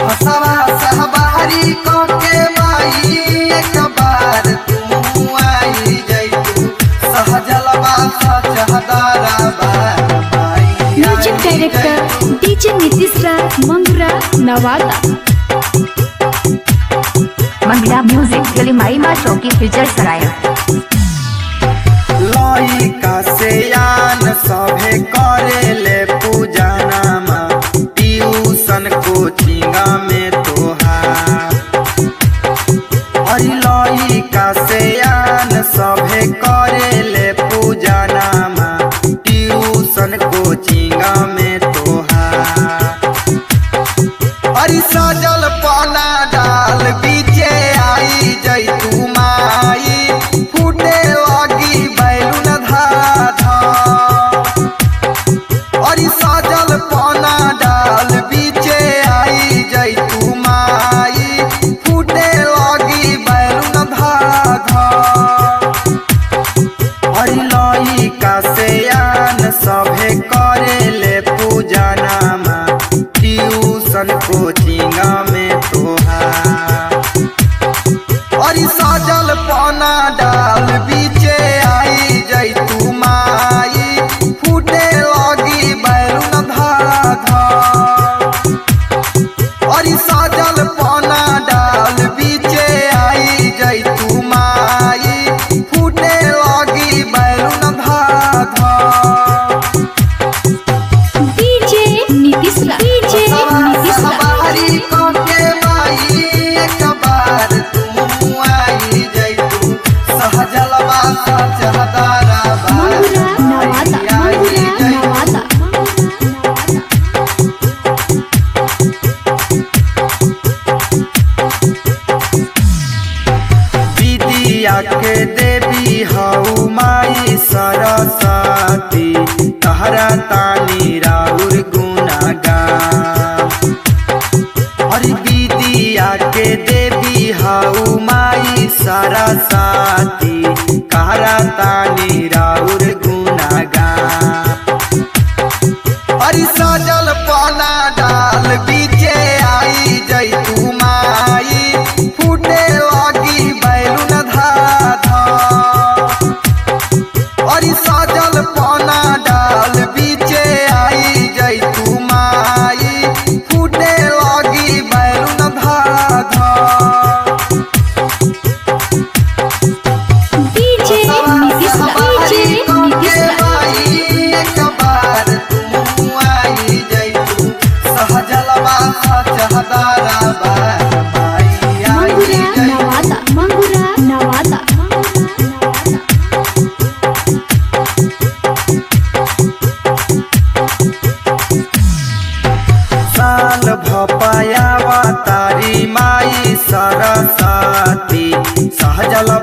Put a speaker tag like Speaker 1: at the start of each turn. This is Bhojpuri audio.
Speaker 1: बसवा सहबारी के माई एक बार तू आई जैतू सहजलवा सचहदारा by
Speaker 2: music director DJ Nitish Raj Mangra Nawada
Speaker 3: Mangla music गलिमाई माँ चौकी फीचर सराय
Speaker 1: लइका से आन सभे करेले पूजनामा ट्यूशन कोचिंग में तोहार अरे लइका से आन सभे करेले पूजनामा ट्यूशन कोचिंग में तोहार अरे सजल पाना डाल बीचे आई जैतू माई फूटे लगी बैलून धाधा अरे सजल पाना डाल बीचे आई जैतू माई फूटे लगी बैलून धाधा अरे लइका से आन सभे करेले पूजनामा ट्यूशन कोचिंग में तोहार अरे सजल पाना डाल बीचे आई जैतू माई फूटे लगी बैलून धाधा अरे सजल पाना डाल बीचे आई जैतू माई फूटे लगी बैलून धाधा
Speaker 2: डीजे नीतीश राज डीजे नीतीश राज
Speaker 1: सवारी के माई एक बार तू आई जैतू सहजलवा सचहदारा
Speaker 2: मंगरा नवादा मंगरा नवादा
Speaker 1: विद्या के देवी हऊ माई सरस्वती तहरा तानी राउर गुनागान अरे विद्या के देवी हऊ माई सरस्वती कहरा तानी राउर गुनागान अरे सजल पाना डाल बीचे आई जैतू माई फूटे लगी बैलून धाधा अरे सजल पाना डाल बीचे आई जैतू माई फूटे लगी बैलून धाधा
Speaker 2: डीजे नीतीश राज डीजे नीतीश राज मंगरा नवादा मंगरा नवादा
Speaker 1: साल भपायावा तारी माई सरस्वती सहजल